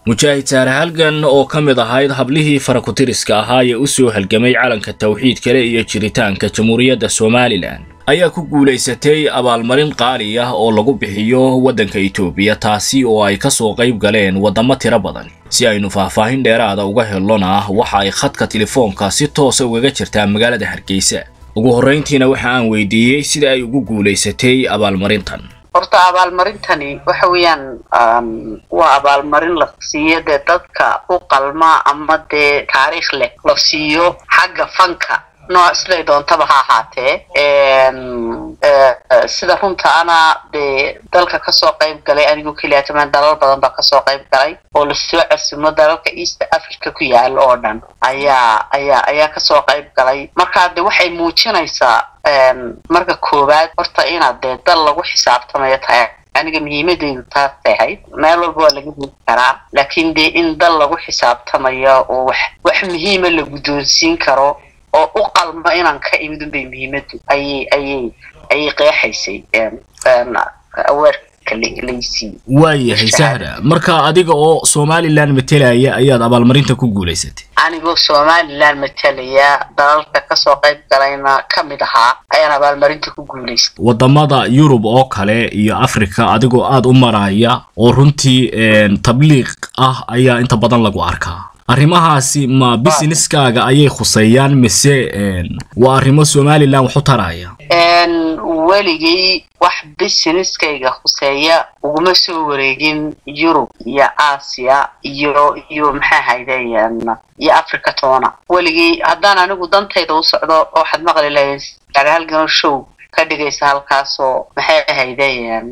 mujaahid saare halgan oo ka mid ahayd hablihii farakutiriska ahaa ee u soo halgamay calanka tawxiid kale iyo jiritaanka jamhuuriyadda somalilan ayaa ku guulaysatay abaalmarin qaali ah oo lagu bixiyo waddanka itoobiya taasi oo ay ka soo qayb galeen waddamo tiro badan si aynu faahfaahin dheeraada uga helona waxa ay khadka telefoonka si toosa ugaga jirtaa magaalada hargeysa ugu horrayntiina waxa aan weydiiyey sida ay ugu guulaysatay abaalmarintan horta abaalmarintani waxa weeyaan waa abaalmarin la siiyo dee dadka u qalma ama dee taariikh leh la siiyo xagga fanka nooc siday doontaba ha ahaatee sida runta ana dee dalka kasoo qayb galay anigoo keliya tamaan dalal badan baa kasoo qayb galay oo lasoo casimo dalalka east africa ku yaala oo dhan ayaa ayaa ayaa kasoo qayb galay markaa de waxay muujinaysaa marka koowaad horta inaad dee dal lagu xisaabtamayo tahay aniga muhiimadeydu taasay ahayd meel walba waa laga heli karaa laakiin dee in dal lagu xisaabtamayo oo wax wax muhiima la guddoonsiin karo oo u qalma inaan ka imid unbay muhiimadu ayay ayay ayay qeexaysay aweerka laysiiye waayahay sahra marka adiga oo somalilan matelaya ayaad abaalmarinta ku guulaysatay anigoo somalilan matalaya dalalka kasoo qayb galayna ka mid ahaa ayaan abaalmarinta ku guulaystay waddamada yurub oo kale iyo africa adigoo aada u maraya oo runtii tabliiq ah ayaa inta badan lagu arkaa arrimahaasi ma businesskaaga ayay khuseeyaan mise waa arrimo somalilan wax u taraya weligay wax busineskayga khuseeya uguma soo wareegin yurub iyo aasiya iyo iyo maxaa hayde iyo africa toona weligay haddaan anigu dantayda u socdo waxaad maqli lahayd halganoo show ka dhigaysa halkaasoo maxay ahayde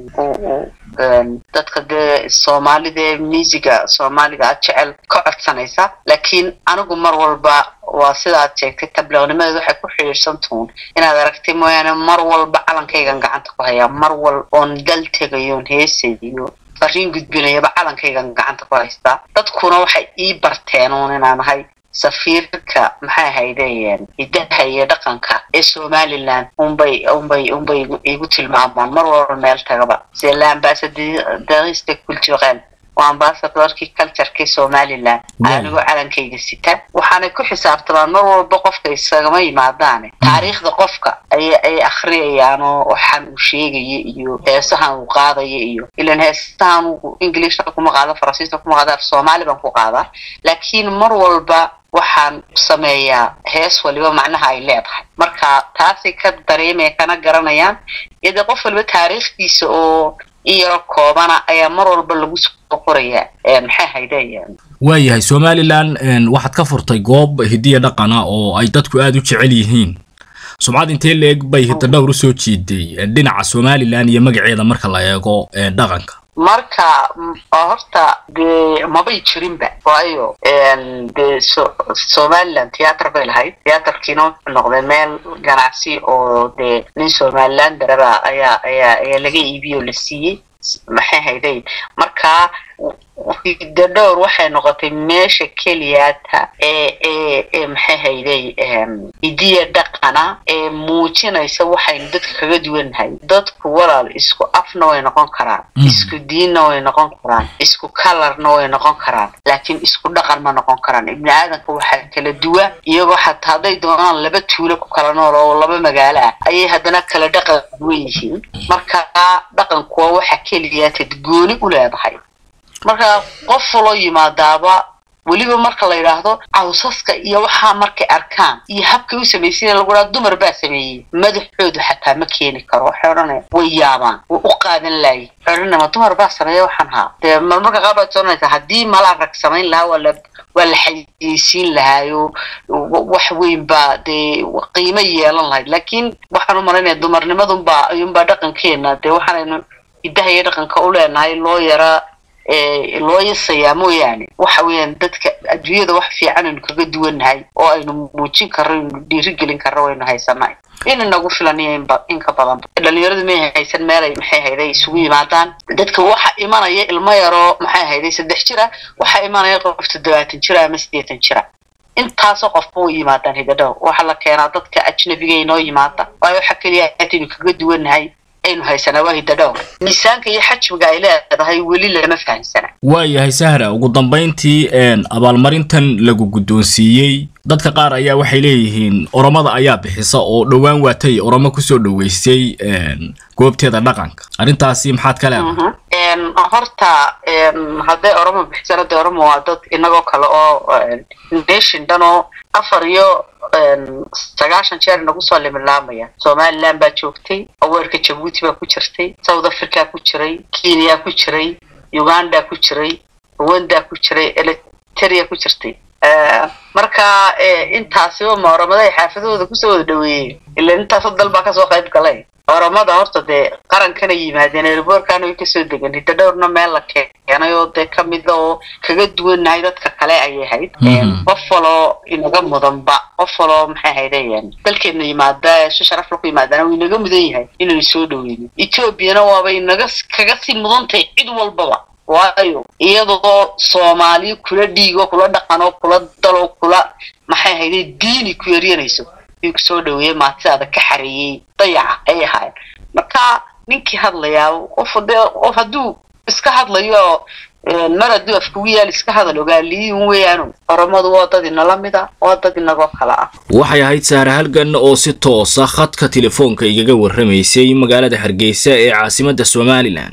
dadka dee soomaalida musiga soomaaliga aad jecel ka codsanaysa laakiin anigu mar walba waa sida aad sheegtay tabliiqnimadeed waxay ku xidhiidhsantuun inaad aragtay mooyaane mar walba calankaygan gacanta ku hayaa mar wal oon dal tegayoon heesayo fariin gudbinayaba calankaygan gacanta ku haystaa dadkuna waxay ii barteen uun inaan ahay safiirka maxay haydeen hidaha iyo dhaqanka ee somalilan unbay unbay unbay igu tilmaamaan mar walba meel tagaba sida la ambasadariista culturel waa ambasadorkii cultureka somalilan anigoo calankayga sita waxaanay ku xisaabtamaan mar walba qofka isagama yimaadaane taariikhda qofka ay ay akhriyayaan oo waxaan uu sheegaya iyo heesahan uu qaadaya iyo ilan heesahan uu englishna kuma qaado faransiisna kuma qaado af soomaali baan ku qaadaa laakiin mar walba waxaan sameeyaa hees waliba macnaha ay leedahay marka taasay ka dareemaya kana garanayaan iyo dee qof waliba taariikhdiisa oo iyaro koobana ayaa mar walba lagu soo qorayaa maxay haydeen waayahay somalilan waxaad ka furtay goob hidiya dhaqana oo ay dadku aada u jecel yihiin sumcad intee la-eg bay hidadhowr usoo jiiday dhinaca somalilan iyo magaceeda marka la eego dhaqanka marka horta dee mabay jirinba waayo dee somalilan theater bay lahayd theaterkiina wuxuu noqday meel ganacsi oo dee nin somalilan daraba ayaa ayaa ayaa laga iibiyey oo la siiyey maxay hayday marka hidadhowr waxay noqotay meesha keliyaata ee ee ee maxay hayday hidiya dhaqana ee muujinaysa waxaynu dadka kaga duwannahay dadku walaal isku afna way noqon karaan isku diinna way noqon karaan isku kalarna way noqon karaan laakiin isku dhaqan ma noqon karaan ibni aadanka waxaa kala duwa iyagoo xataa hadday doonaan laba tuulo ku kala nool oo laba magaalo ah ayay haddana kala dhaqan duwan yihiin marka dhaqanku waa waxa keliyaatad gooni u leedahay marka qof loo yimaadaaba weliba marka la yidhaahdo cawsaska iyo waxaa markay arkaan iyo habkay u samaysiina lagu dhaha dumar baa sameeyey madaxoodu xataa ma keeni karo waxay odhanaya way yaabaan way u qaadan laayay waxay odhanaya ma dumar baa sameeya waxaan haa dee marmarka qaar baad soonaysaa haddii malaa rag samayn lahaa waa la waa la xayeysiin lahaayo wax weyn baa dee qiimo yeelan lahayd laakiin waxaan u malaynaya dumarnimadunbaa ayuunbaa dhaqankeena dee waxaanaynu hidaha iyo dhaqanka u leenahay loo yaraa loo yasayaa mooyaane waxa weeyaan dadka adduunyada wax fiican aynu kaga duwannahay oo aynu muujin karro aynu dhiirigelin karro waynu haysanay ina nagu filan iyo inka badan dhalinyaradu may haysan meelay maxay hayday isugu yimaadaan dadka waxa imanaya ilmo yaroo maxay hayday saddex jira waxa imanaya qof toddobaatan jira ama siddeetan jira intaasoo qofba u yimaadaan hidadhow waxaa la keenaa dadka ajnabiga inoo yimaada waayo waxa keliya aynu kaga duwannahay aynu haysanaa waa hidadhowr miisaanka iyo xajmiga ay leedahay weli lama fahamsana waayahay sahra ugu dambayntii abaalmarintan lagu guddoonsiiyey dadka qaar ayaa waxay leeyihiin oromada ayaa bixisa oo dhowaan waatay oromo kusoo dhoweysay goobteeda dhaqanka arrintaasi maxaad ka leedahay horta hadday oromo bixisana de oromo waa dad inagoo kale oo nation dhan oo afar iyo sagaashan jeer nagu soo limilaamaya somaliland baa joogtay aweerka jabuuti baa ku jirtay south africa ku jiray kenya ku jiray uganda ku jiray rwanda ku jiray eliteria ku jirtay marka intaasiba ma oromada ay xaafadahooda kusoo wada dhaweeyeen ila intaasoo dal baa kasoo qayb galay oromada horta dee qarankana yimaadeen airboorkana way kasoo degan hidda dhowrna meel la keenay oo dee kamida oo kaga duwannahay dadka kale ayay ahayd qof waloo inaga mudanba qof waloo maxay ahaydeen dalkeena yimaada si sharaf laku yimaadana wuu inaga mudan yahay inaynu soo dhaweyno ethoobiana waaba inaga kaga sii mudantahay cid walbaba waayo iyadoo soomaali kula dhiigo kula dhaqanoo kula daloo kula maxay ahayday diini ku yaryanayso yuu kusoo dhaweeyey maatidaada ka xareeyey dayaca ay ahaayeen marka ninkii hadlayaa qof dee qof hadduu iska hadlayo mar hadduu afkugu yaal iska hadal ogaaliyun weeyaanu oromadu waa dad inala mida waa dad inagoo kale ah waxay ahayd sahra halgan oo si toosa khadka telefoonka igaga warramaysay magaalada hargeysa ee caasimadda somalilan